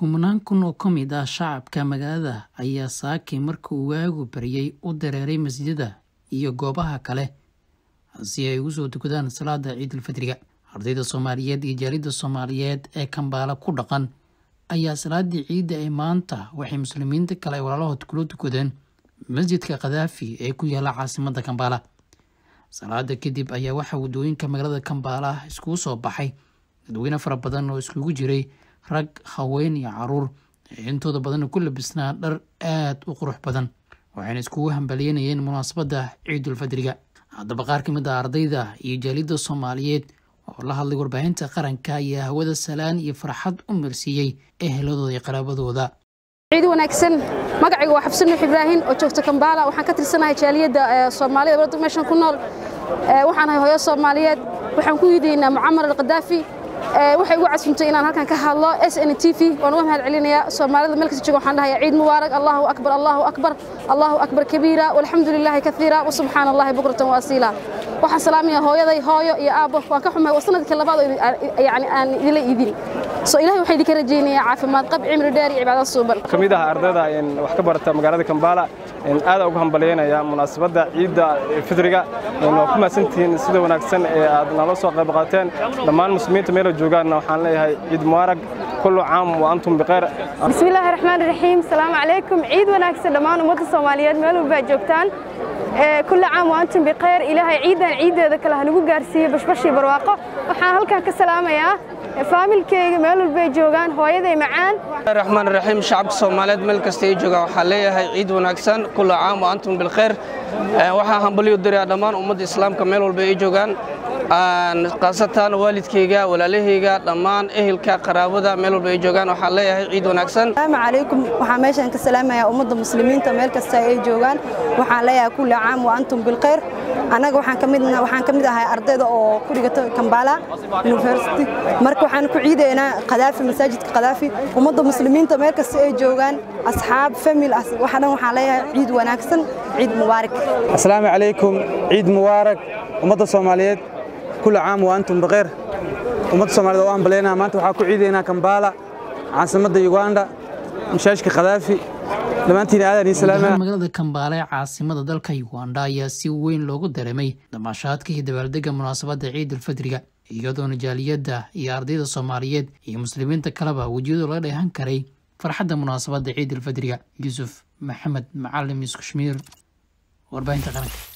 kumanaan kun oo ka mid ah shacabka magaalada ayaa saakay marka uu waagu baryay u dareeray masjidada iyo goobaha kale si ay ugu soo tukadaan salaada ciidulfidriga ardayda soomaaliyeed iyo jaalidda soomaaliyeed ee kambaala ku dhaqan ayaa salaadii ciidda ee maanta waxay muslimiinta kale ay walaalahood kula tukadeen masjidka khadaafi ee ku yaala caasimada kambaala salaada kadib ayaa waxaa waddooyinka magaalada kambaala iskugu soo baxay dadweyne fara badan oo iskugu jiray rag haween iyo caruur intooda badanna ku labisnaa dhar aada u qurux badan waxayna iskugu hambaliyanayeen munaasabadda ciidulfadriga haddaba qaar ka mid ah ardayda iyo jaalidda soomaaliyeed oo la hadlay warbaahinta qaranka ayaa hawada salaan iyo farxad u marsiiyey eheladooda iyo qaraabadooda ciid wanaagsan magacayga waa xabsan nuux ibraahim oo joogta kambaala waxaan ka tirsanahay jaaliyadda soomaalida wadda meeshan ku nool waxaan ahay hooyo soomaaliyeed waxaan ku yidaynaa mucamar alkhadaafi waxay igu casuntay inaan halkan ka hadlo s n t v waan uga mahad celinayaa soomaalida meel kasta jooga waxaan dhahayaa ciid mubaarak allahu akbar allahu akbar allahu akbar kabiira walxamdu lilaahi kaiira wasubxaana allahi bukratan waasiila waxaan salaamaya hooyaday hooyo iyo aabbo waan ka xumahay waa sanadkii labaad oo yani aan idinla iidin so ilahay waxaan idinka rajaynayaa caafimaad qab cimri dheer iyo cibaado suuban ka mid ah ardayda wax ka barata magaalada kambaala aada uga hambalyaynaya munaasabadda ciidda fidriga waa ku mahadsantihiin sida wanaagsan ee aad nala soo qayb qaateen dhammaan muslimiinta meela joogaanna waxaan leeyahay ciid mubaarag kullu caam wa antum bikhayr bismillaahi raxmaani raxiim salaamu calaykum ciid wanaagsan dhammaan ummadda soomaaliyeed meel walba aad joogtaan kulli caam wa antum bikhayr ilaahay ciidan ciiddeeda kale hanagu gaarsiiyo bashbashii barwaaqo waxaan halkan ka salaamayaa faamilkeyga meel walbay joogaan hooyaday macaan raxmaan raxiim shacabka soomaaliyeed meel kasta ay joogaan waxaa leeyahay ciid wanaagsan kullu caam wa antum bilkhayr waxaa hambalyo dirayaa dhammaan ummadda islaamka meel walba ay joogaan khaasatan waalidkayga walaalahayga dhammaan ehelka qaraabada meel walba ay joogaan waxaa leeyahay ciid wanaagsan asalaamu calaykum waxaan meeshan ka salaamayaa ummadda muslimiinta meel kasta ay joogaan waxaan leeyahay kulli caam wa antum bilkhayr annaga waxaan ka mid waxaan ka mid ahay ardayda oo ku dhigata Kampala University marka waxaan ku ciideynaa Qadaafi masaajidka Qadaafi ummadda muslimiinta meel kasta ay joogaan asxaab family waxa dhan waxaan leeyahay ciid wanaagsan ciid mubaarak assalaamu calaykum ciid mubaarak ummadda Soomaaliyeed كل عام وأنتم بخير ومد الصومالية وأنا بلينا ما أنتم حاكوا عيدنا كمبالا عاصمة يوغندا مشاشك خذافي magaalada kambaale ee caasimada dalka uganda ayaa si weyn loogu dareemay damaashaadka iyo dabaaldega munaasabadda ciidulfadriga iyadoona jaaliyadda iyo ardayda soomaaliyeed iyo muslimiinta kaleba wejiyadu laga dheehan karay farxadda munaasabadda ciidulfadriga yuusuf maxamed macalim iskushmiir warbaahinta qaranka